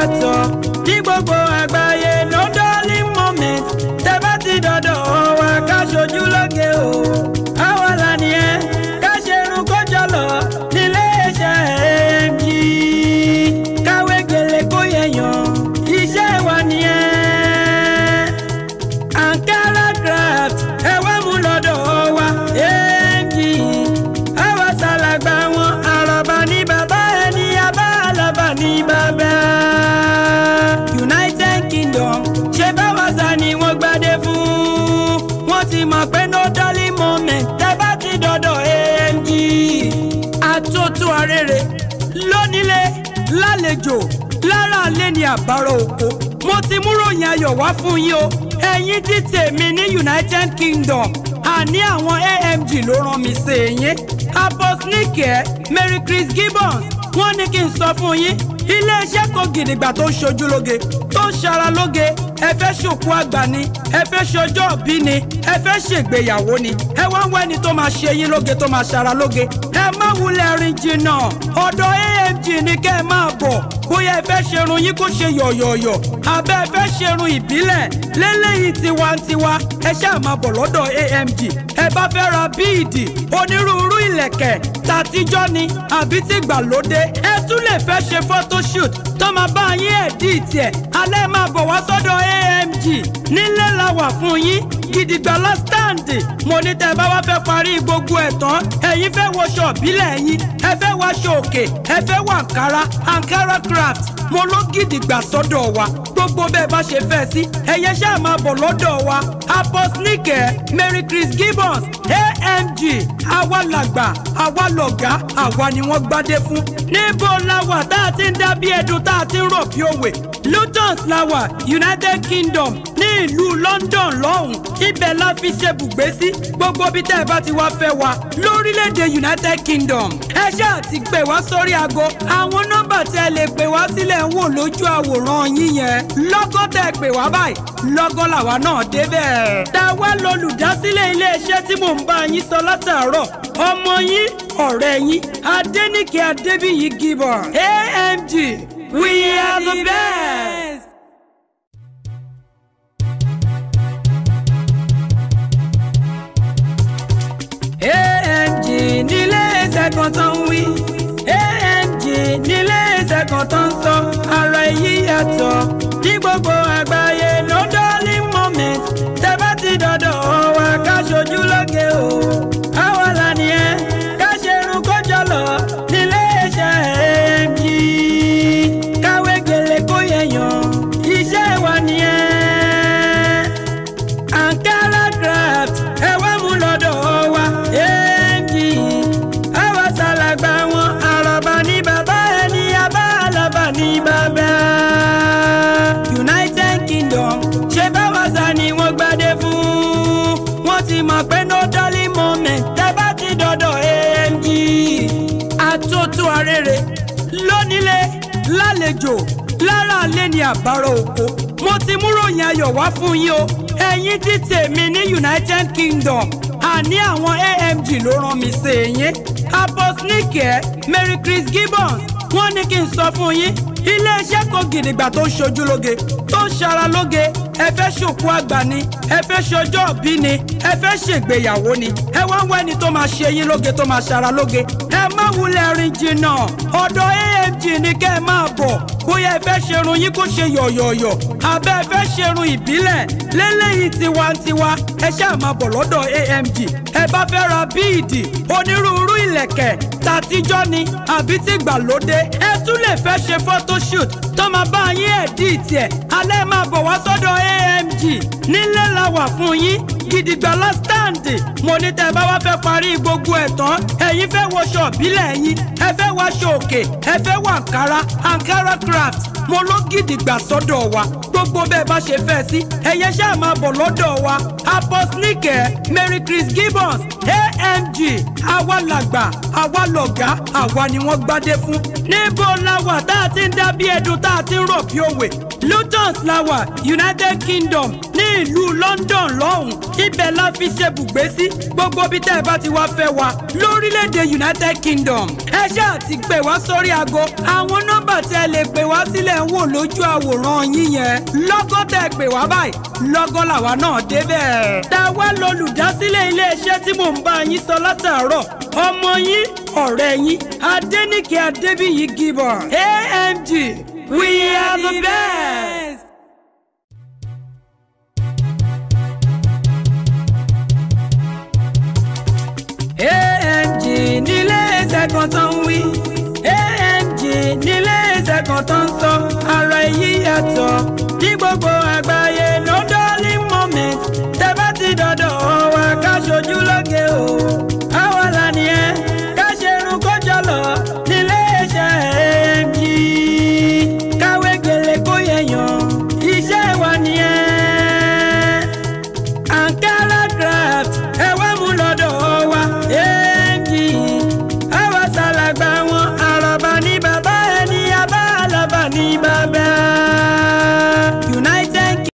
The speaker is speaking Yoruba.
yàtọ̀ ní gbogbo àgbáyé no darling moment tẹ́ bá ti dọ̀dọ̀ wa ká ṣojú lóge o àwa là nìyẹn ká ṣe irun kó jọlọ nílé iṣẹ́ AMG káwé gèlè kó yẹyàn iṣẹ́ wa nìyẹn ankara craft ẹ wá mú lọ́dọ̀ wa AMG àwa ṣàlàgbà wọn àràbà ní bàbá ẹni abá àlàbà ní bàbá. United Kingdom ṣe báwa sá ni wọ́n gbadé fún wọ́n ti mọ̀ pé no darling moment tẹ́ bá ti dọ̀dọ̀ AMG. àtúntò arére lónílé lálejò lára alẹ́ ni àbárò oko mo ti mú ròyìn ayọ̀ wá fún yín o ẹ̀yin tí tèmi ní United Kingdom àní àwọn AMG ló rán mi sí yín aposnike Mary Chris Gibbons wọ́n ní kí n sọ fún yín iléeṣẹ́ kan gidigba tó ń ṣojú lóge tó ń ṣara lóge ẹ fẹ́ ṣòkú àgbà ni ẹ fẹ́ ṣọjọ́ òbí ni ẹ fẹ́ ṣègbéyàwó ni ẹ wá ń wá ẹni tó máa ṣe yín lóge tó máa ṣara lóge ẹ má wulẹ̀ rìn jìnnà ọ̀dọ̀ AMG ni kẹ́ ẹ máa bọ̀ bóyá ẹ fẹ́ ṣerun yín kó ṣe yọ̀yọ̀yọ̀ àbẹ́ ẹ fẹ́ ṣerun ìbílẹ̀ lélẹ́yìí tiwantiwa ẹ ṣáà máa bọ̀ lọ́dọ̀ AMG ẹ bá fẹ́ ra bíìdì onírúurú ìlẹ̀kẹ̀ tàtijọ́ ni àbí tìgbàlódé ẹ tún lè fẹ́ ṣe photoshoot tó máa bá yín ẹ̀díìtì ẹ̀ alẹ́ máa bọ̀ wá sọ́dọ̀ AMG nílé la wà fún yín gidigba la stand mo ní tẹ́ bá wá fẹ́ parí gbogbo ẹ̀ tán ẹ̀yin fẹ́ wọṣọ ìbílẹ̀ yín ẹ fẹ́ wáṣọ òkè ẹ fẹ́ wọ Ankara Ankara craft mo ló gidigba sọ́dọ̀ wa gbogbo bẹ́ẹ̀ bá ṣe fẹ́ sí ẹ̀yẹ ṣáà máa bọ̀ lọ́dọ̀ wa aposnike Mary Chris Gibbons AMG àwa làgbà àwa lọ̀gá àwa ni wọ́n gbádé fún níbo la wà tá a ti ń dá bí ẹdun tá a ti ń rọ̀ bí òwe Lutons la wà United Kingdom ní ìlú London lọ́hùn ibẹ̀ la fi ṣe bùgbé sí gbogbo bí tẹ́ ẹ bá ti wá fẹ́ wa lórílẹ̀‐èdè United Kingdom ẹ ṣáà ti pè wá sórí aago àwọn nọ́mbà tí ẹ lè pè wá sílẹ̀ ń wò lójú àwòrán yín yẹn lọ́gọ́ tẹ́ ẹ pè wá báyìí lọ́gọ́ làwa náà débẹ̀. táwa lolùdásílẹ̀ iléeṣẹ́ tí mò ń bá yín sọ látàárọ̀ ọmọ yín ọ̀rẹ́ yín Adéníkè Adébíyí Gibbon AMG we are the best. AMG nílé iṣẹ́ kan tó ń wí AMG nílé iṣẹ́ kan tó ń sọ ara èyí yàtọ̀ ní gbogbo àgbáyé no darling moment tẹ́ bá ti dọ̀dọ̀ wa ká ṣojú lóge o àwa là nìyẹn ká ṣe irun kó jọlọ nílé iṣẹ́ AMG káwé gèlè kó yẹyàn iṣẹ́ wa nìyẹn Ankara craft ẹ wá mú lọ́dọ̀ wa AMG àwa ṣàlàgbà wọn àràbà ní bàbá ẹni abá àlàbà ní bàbá. United Kingdom ṣe báwa sá ni wọ́n gbadé fún wọ́n ti mọ̀ pé no darling moment tẹ́ bá ti dọ̀dọ̀ AMG. àtúntò arére lónílé lálejò lára alẹ́ ni àbárò oko mo ti mú ròyìn ayọ̀ wá fún yín o ẹ̀yin tí tèmi ní United Kingdom àní àwọn AMG ló rán mi sí yín aposnike Mary Chris Gibbons wọ́n ní kí n sọ fún yín iléeṣẹ́ kan gidigba tó ń ṣojú lóge tó ń ṣara lóge ẹ fẹ́ ṣòkú àgbà ni ẹ fẹ́ ṣọjọ́ òbí ni ẹ fẹ́ ṣègbéyàwó ni ẹ wá ń wá ẹni tó máa ṣe yín lóge tó máa ṣara lóge ẹ má wulẹ̀ rìn jìnnà ọ̀dọ̀ AMG ni kẹ́ ẹ máa bọ̀ bóyá ẹ fẹ́ ṣerun yín kó ṣe yọ̀yọ̀yọ̀ àbẹ́ ẹ fẹ́ ṣerun ìbílẹ̀ lélẹ́yìí tiwantiwa ẹ ṣáà máa bọ̀ lọ́dọ̀ AMG ẹ bá fẹ́ ra bíìdì onírúurú ìlẹ̀kẹ̀ tàtijọ́ ni àbí tìgbàlódé ẹ tún lè fẹ́ ṣe photoshoot tó máa bá yín ẹ̀díìtì ẹ̀ alẹ́ máa bọ̀ wá sọ́dọ̀ AMG nílé la wà fún yín gidigba la stand mo ní tẹ́ bá wá fẹ́ parí gbogbo ẹ̀ tán ẹ̀yin fẹ́ wọṣọ ìbílẹ̀ yín ẹ fẹ́ wáṣọ òkè ẹ fẹ́ wọ Ankara Ankara craft mo ló gidigba sọ́dọ̀ wa gbogbo bẹ́ẹ̀ bá ṣe fẹ́ sí ẹ̀yẹ ṣáà máa bọ̀ lọ́dọ̀ wa aposnike Mary Chris Gibbons AMG àwa làgbà àwa lọ̀gá àwa ni wọ́n gbádé fún níbo la wà tá a ti ń dá bí ẹdun tá a ti ń rọ̀ bí òwe Luton lawa United Kingdom ní ìlú London lọ́hùn ibẹ̀ la fi ṣe bùgbé sí gbogbo bí tẹ́ ẹ bá ti wá fẹ́ wa lórílẹ̀‐èdè United Kingdom ẹ ṣáà ti pè wá sórí aago àwọn nọ́mbà tí ẹ lè pè wá sílẹ̀ ń wò lójú àwòrán yín yẹn lọ́gọ́ tẹ́ ẹ pè wá báyìí lọ́gọ́ làwa náà débẹ̀. tá a wá lolùdásílẹ̀ iléeṣẹ́ tí mò ń bá yín sọ látàárọ̀ ọmọ yín ọ̀rẹ́ yín Adéníkẹ́ Adébíyí Gibbon AMG we are the best. AMG nílé iṣẹ́ kan tó ń wí AMG nílé iṣẹ́ kan tó ń sọ ara èyí yàtọ̀ ní gbogbo àgbáyé no darling moment tẹ́ bá ti dọ̀dọ̀ wa ká ṣojú lóge o àwa là ní ẹ ká ṣe irun kó jọlọ nílé iṣẹ́ AMG káwé gèlè kó yẹyàn iṣẹ́ wa nìyẹn ankara craft ẹ wá mú lọ́dọ̀ wa èèjì àwa ṣàlàgbà wọn àròbá ní bàbá ẹni abá àlàbà ní bàbá